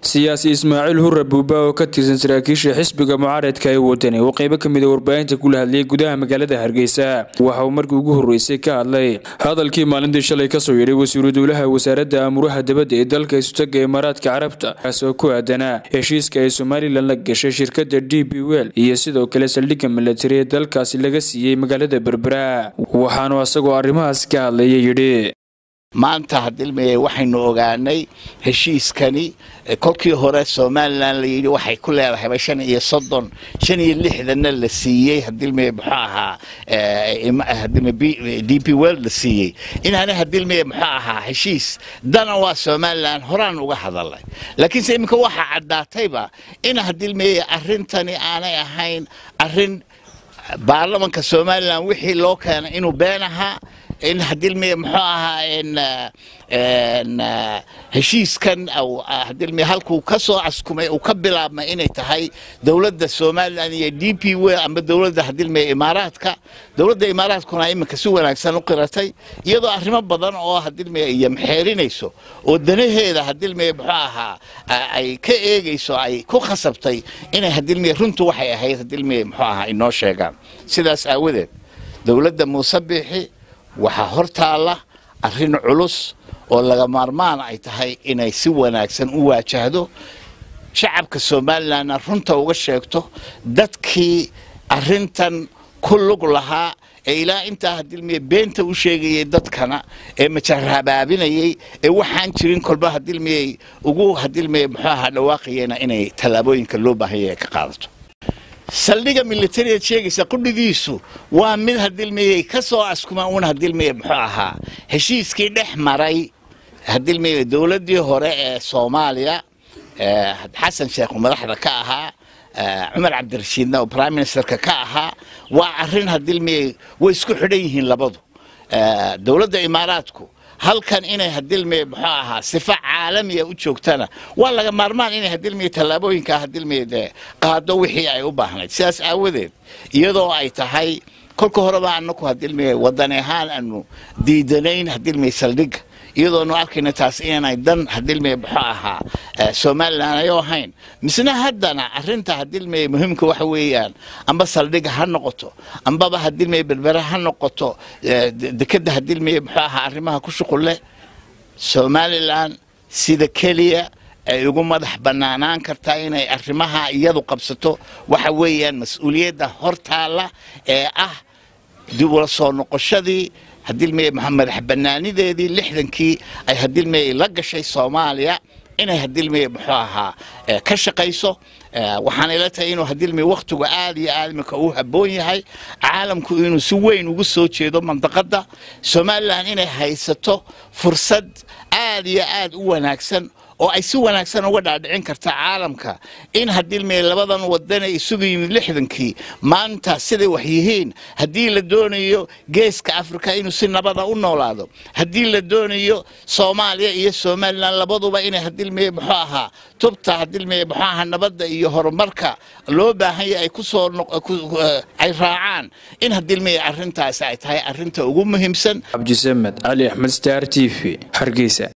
siyaasi ismaaciil hurre buuba oo ka tirsan saraakiisha xisbiga mucaaradka ee wadani oo qeybo ka mida warbaahinta kula hadlayay gudaha magaalada hargeysa waxa uu markii ugu horreysay ka hadlay hadalkii maalintii shalay kasoo yidhay wasiiru dowlaha wasaaradda amuuraha dabadda ee dalka isutaga imaaraadka carabta kaas oo ku aadanaa heshiiska ay somalilan la gashay shirkadda d b wel iyo sidoo kale saldhigga milatari ee dalkaasi laga siiyey magaalada berbera waxaanu asagoo arrimahaas ka hadlaya yidhi maanta hadilmeye waxaynu ogaanay heshiiskani kolkii hore somalilan layidhi waxay ku leedahayba shan iyo soddon shan iyo lixdanna la siiyey hadilmeye muxuu ahaa hadilme d p world la siiyey inaana hadilmeye muxuu ahaa heshiis dana waa somalilan horaan uga hadalay laakiinse iminka waxaa caddaatayba in hadilmeye arrintani aanay ahayn arrin baarlamanka somalilan wixii loo keenay inuu been ahaa in hadilmeye muxuu ahaa heshiiskan hadilmeye halkuu ka soo caskumay uu ka bilaabmay inay tahay dowladda somalilan iyo d p w ama dowladda hadilmeye imaaraadka dowladda imaaraadkuna iminka si wanaagsan u qiratay iyadoo arrimo badan oo hadilmeye iyo maxeerinayso oo danaheeda hadilmeye muxuu ahaa ay ka eegayso ay ku khasabtay inay hadilmeye runtu waxay ahayd hadilmeye muxuu ahaa inoo sheegaan sidaas aawadeed dowladda muuse biixi waxaa hor taalla arrin culus oo laga maarmaan ay tahay inay si wanaagsan u waajahdo shacabka somalilanna runta uga sheegto dadkii arrintan ku lug lahaa ee ilaa intaa hadilmiye beenta u sheegayay dadkana ee majarabaabinayay ee waxaan jirin kolba hadilmiye ugu hadilmiye muxuu ahaa dhawaaqayena inay tallaabooyinka loo baahanya ay ka qaadato saldhigga militariad sheegaysa qudhigiisu waa mid hadilmeyey ka soo askuma uun hadilmeye muxuu ahaa heshiiskii dhex maray hadilmeye dowladdii hore ee soomaaliya xasan sheekh madaxda ka ahaa cumar cabdirashiidna oo prime ministerka ka ahaa waa arrin hadilmeye way isku xidhan yihiin labadu dowladda imaaraadku halkan inay hadilmeye muxuu ahaa sifa caalamiya u joogtana waa laga maarmaan inay hadilmeye tallaabooyinka hadilmeye dee qaado wixii ay u baahnayd sidaas aawadeed iyadoo ay tahay kolka horeba anaku hadilmeye wadani ahaan aanu diidanayn hadilmeye saldhigga iyadoonu arkayna taas inaanay dan hadilmeye muxuu ahaa somalilan ayo ahayn misna haddana arrinta hadilmeye muhiimka waxa weeyaan amba saldhigga ha noqoto ambaba hadilmeye berbere ha noqoto dekeda hadilmeye muxuu ahaa arrimaha ku shuqul leh somalilan sida keliya ay ugu madax bannaanaan kartaa inay arrimaha iyadu qabsato waxa weeyaan mas-uuliyadda hortaalla ee ah dib ula soo noqoshadii hadilmeye madax bannaanideedii lixdankii ay hadilmeye la gashay soomaaliya inay hadilmeye muxuu ahaa ka shaqayso waxaana ila tahay inuu hadilmeye wakhtigu aad iyo aad iminka uu habboon yahay caalamku inuu si weyn ugu soo jeedo mandaqadda somalilan inay haysato fursad aad iyo aad u wanaagsan oo ay si wanaagsan uga dhaadhicin karta caalamka in hadilmeye labadan wadane isugu yimid lixdankii maanta siday wax yihiin haddii la doonayo geeska afrika inuu si nabada u noolaado haddii la doonayo soomaaliya iyo somalilan labaduba inay hadilmeye muxuu ahaa tubta hadilmeye muxuu ahaa nabadda iyo horumarka loo baahanya ay kusoo ay raacaan in hadilmeye arrintaasi ay tahay arrinta ugu muhiimsan cabdisamed cali axmed star t v hargeysa